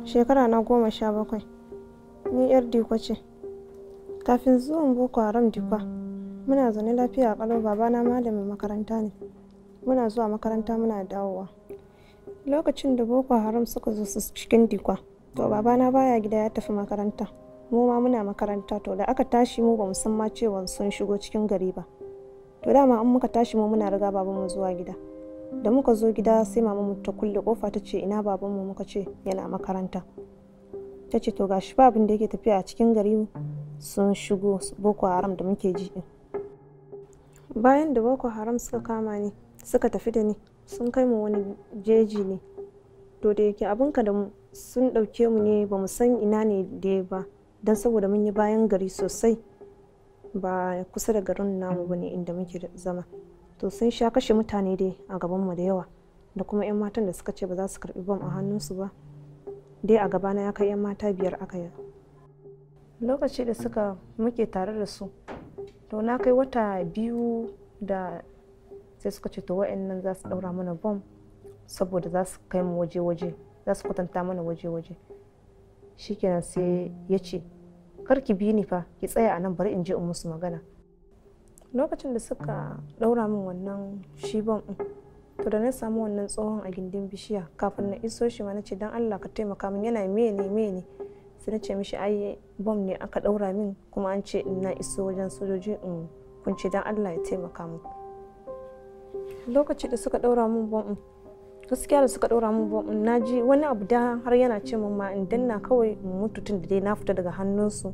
shekara na goma sha bakwai ni yar diko ce kafin zuwan boko haram dikwa muna zaune lafiya a kalau babana malamin makaranta ne muna zuwa makaranta muna dawowa lokacin da boko haram suka zo su cikin dikwa to babana baya gida ya tafi makaranta mu ma muna makaranta to da aka tashi mu bamu san ma cewa sun shigo cikin gari ba to dama an muka tashi mu muna riga babanmu zuwa gida da muka zo gida sai mama ta kulle kofa ta ce ina babanmu muka ce yana makaranta ta ce to gashi ba abin da yake tafiya a cikin gari sun shigo boko haram da muke ji bayan da boko haram suka kama ni suka tafi da ni sun kai mu wani jeji ne to da yake abinka da mu sun ɗauke mu ne ba mu san ina ne da ba don saboda mun yi bayan gari sosai ba kusa da garin namu ba ne inda muke zama to sun sha kashe mutane dai a gabanmu da yawa da kuma 'yan matan da suka ce ba za su karbi bom a hannunsu ba dai a gabana ya kai 'yan mata biyar aka yi lokaci da suka muke tare da su to na kai wata biyu da sai suka ce to wa'annan za su daura mana bom saboda za su kai mu waje-waje za su kwatanta mana waje-waje shikenan sai ya ce karki bi ni fa ki tsaya a nan bari in je in musu magana lokacin da suka daura min wannan shi bom din to da na samu wannan tsohon a gindin bishiya kafin na iso shi ma na ce dan Allah ka taimaka min yana mene mene sai na ce mishi ai bom ne aka daura min kuma an ce in na iso wajen sojoji in kunce dan Allah ya taimaka min lokaci da suka daura min bom din gaskiya da suka daura min bom din naji wani abu da har yana ce min ma in danna kawai in mutu tun da dai na fita daga hannunsu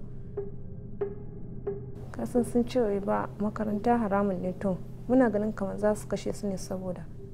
kasan sun ce ba makaranta haramun ne to muna ganin kamar za su kashe su ne saboda